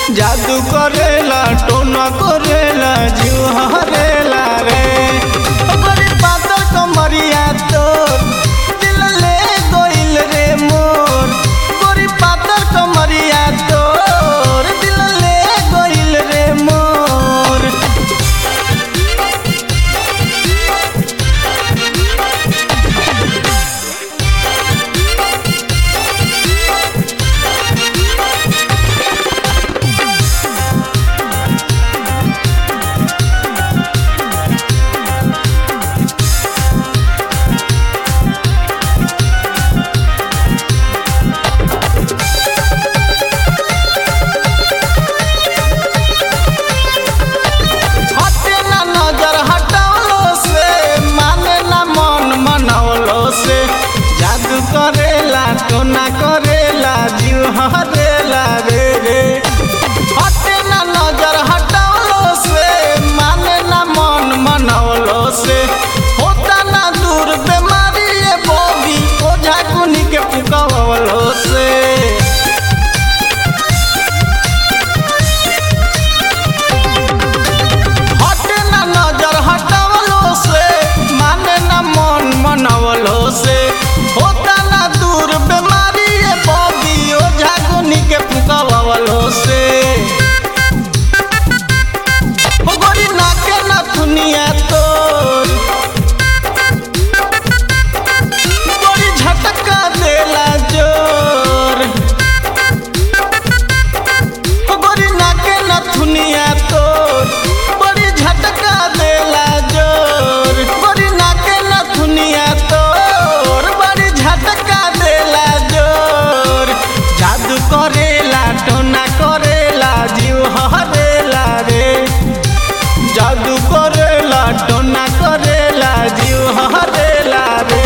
जादू करेला टोना करेला जीव हरेला रे ओकरी पातर कमरिया तोर दिल ले गइल रे मोर गोरी पातर कमरिया तोर दिल ले गइल रे मोर हटे ना नजर हटावलो से माने ना मन मनावलो से जादू करेला टोना करेला जीव हरेला रे रे हटे ना नजर हटावलो से माने ना मन मनावलो से होता ना दूर बीमारी ये बोगी ओझा कुनी के पुकावलो से हटे ना नजर हटावलो से माने ना मन मनावलो से होता ना दूर बीमारी ये बॉडी ओ झागुनी के फुकावलो से हो गोरी नाके ना दुनिया तोर गोरी झटका देला जोर गोरी नाके नथुनिया तोर बड़ी झटका देला जोर गोरी नाके नथुनिया तोर बड़ी झटका देला जोर जादू करेला टोना करेला जीव हरेला रे जादू करेला टोना करेला जीव हरेला रे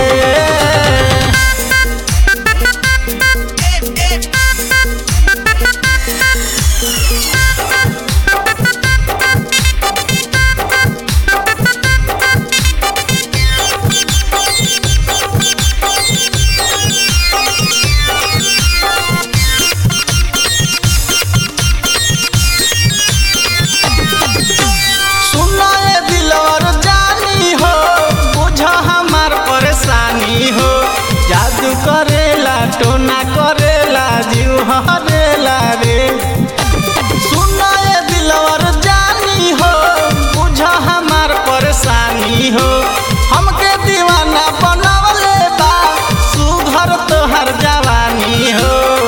सुनो ये दिलवर जानी हो बुझ हमार परेशानी हो जादू करेला टोना करेला जीव हरेला रे सुनो ये दिलवर जानी हो बुझ हमार परेशानी हो हमके दीवाना बनावले बा सुधर तोहर जवानी हो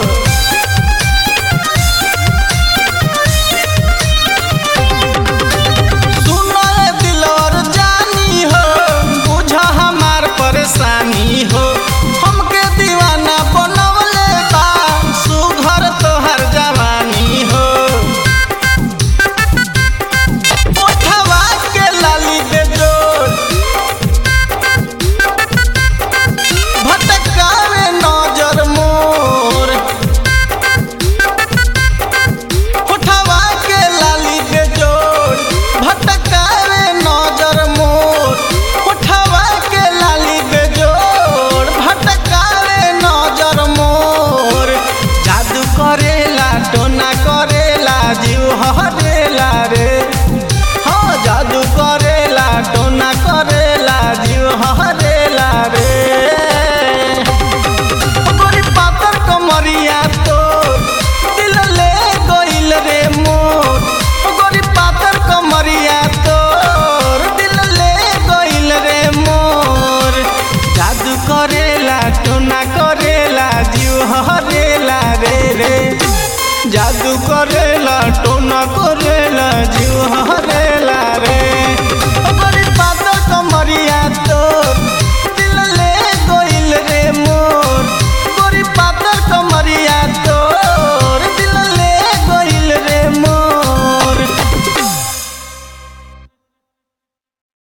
सुनो ये दिलवर जानी हो बुझ हमार परेशानी हो हमके दीवाना बनवले बा सुघर तोहर जवानी हो ओठवा के लाली दे जोर भटकावे नजर मोर उठवा के लाली के जोड़ भटकावे नजर मोर उठवा के लाली के जोड़ भटकावे नजर मोर जादू करेला टोना करेला जीव हरेला रे हाँ जादू करेला टोना करेला जीव हरेला रे गोरी पातर कमरिया तोर दिल ले गइल रे मोर गोरी पातर कमरिया तोर दिल ले गइल रे मोर जादू करेला टोना करेला जीव हरेला रे रे जादू करे